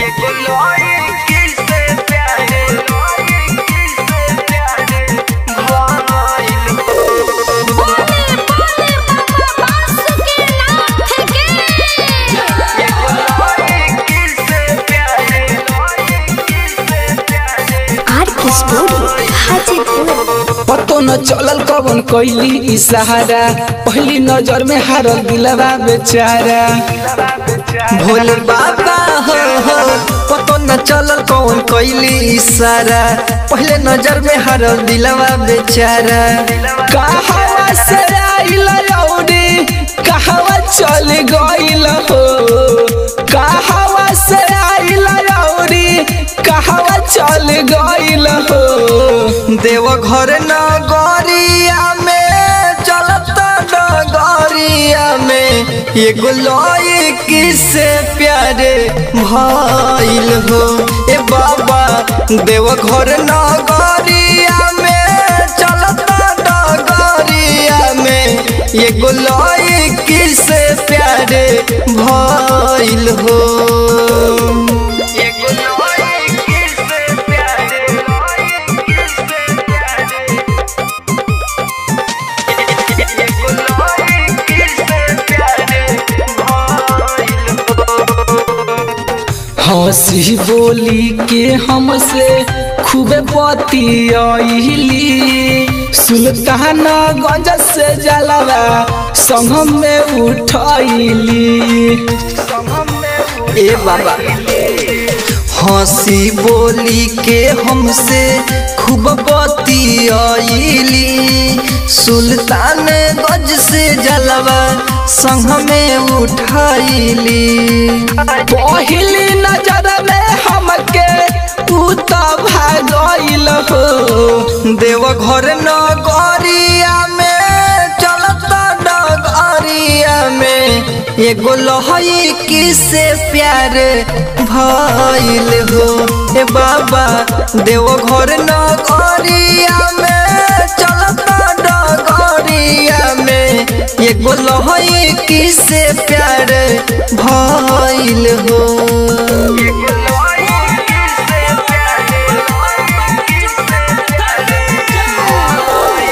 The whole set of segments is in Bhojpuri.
एगो लड़की से प्यारे लड़की से प्यारे भइल बोले बोले बाबा बासुकीनाथ की एगो लड़की से प्यारे लड़की से प्यारे आर के स्टोरी हाजीपुर पतो न चलल कवन कैली इशारा पहली नजर में हारल दिलवा बेचारा भोले बाबा हो हो पतो न चलल कौन कैली इशारा पहले नजर में हरल दिलवा बेचारा कहवा से आइल रौडी कहवा चल गइल हो कहवा से आइल रौडी कहवा चल गइल हो देवघर नगरिया में चलत डगरिया में एगो लड़की से प्यारे भइल हो ए बाबा देवघर नगरिया में चलत डगरिया में एगो लड़की से प्यारे भइल हो एगो लड़की से प्यारे लड़की से प्यारे एगो लड़की से प्यारे भइल हंसी बोली के हमसे खूबे बतियली सुल्तान गंज से जलवा संग में उठैली ए बाबा हंसी बोली के हमसे खूब बतियली सुल्तान गज से जलवा संग में उठैली पहली नजर में हमके तू तो भागल हो देवघर नगरिया में चलत डगरिया में एगो लहई किसे प्यार भइल हो ए बाबा देवघर नगरिया में चलत डगरिया में एगो लहई किसे प्यार भइल हो एगो लड़की से प्यारे लड़की से प्यारे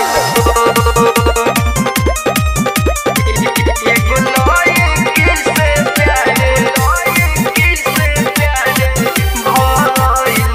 एगो लड़की से प्यारे लड़की से प्यारे भइल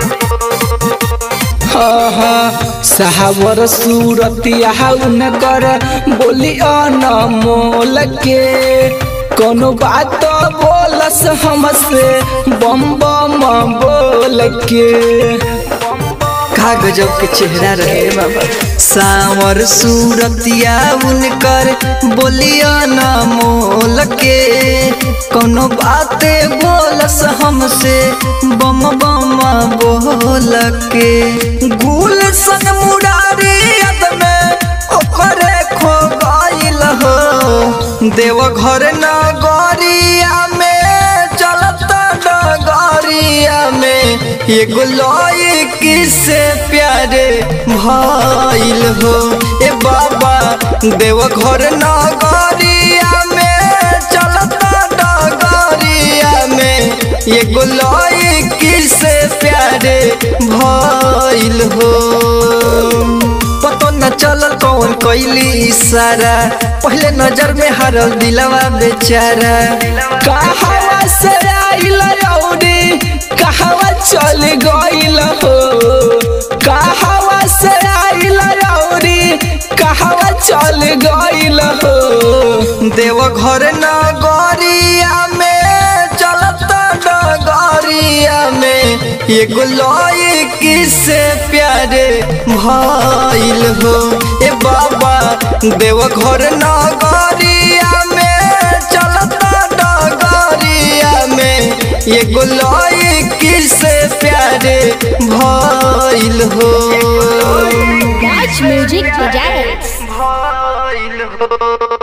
साहबर सूरत न कर बोली अनमोल के कोनो बात बोलस हमसे बम बम बोल के का गजब के चेहरा रहे बाबा सावर सूरतिया उनकर बोलिया न मोल के कोनो बाते बोलस हमसे बम बम बोल के गुल सन मुरारी यद में ओकरे खो गइल हो देवघर नगरिया में चलत डगरिया में एगो लड़की से प्यारे भइल हो ए बाबा देवघर नगरिया में चलत डगरिया में एगो लड़की से प्यारे भइल हो पतो न चलल कौन कैली इशारा पहले नजर में हरल दिलवा बेचारा कहवा से आइल रौडी कहवा चल गइल हो कहवा से आइल रौडी कहवा चल गइल हो देवघर नगरिया में चलत डगरिया में एगो लड़की से प्यारे भइल हो ए बाबा देवघर नगरिया में चलत डगरिया में एगो लड़की से प्यारे भइल हो म्यूजिक बजाए भइल हो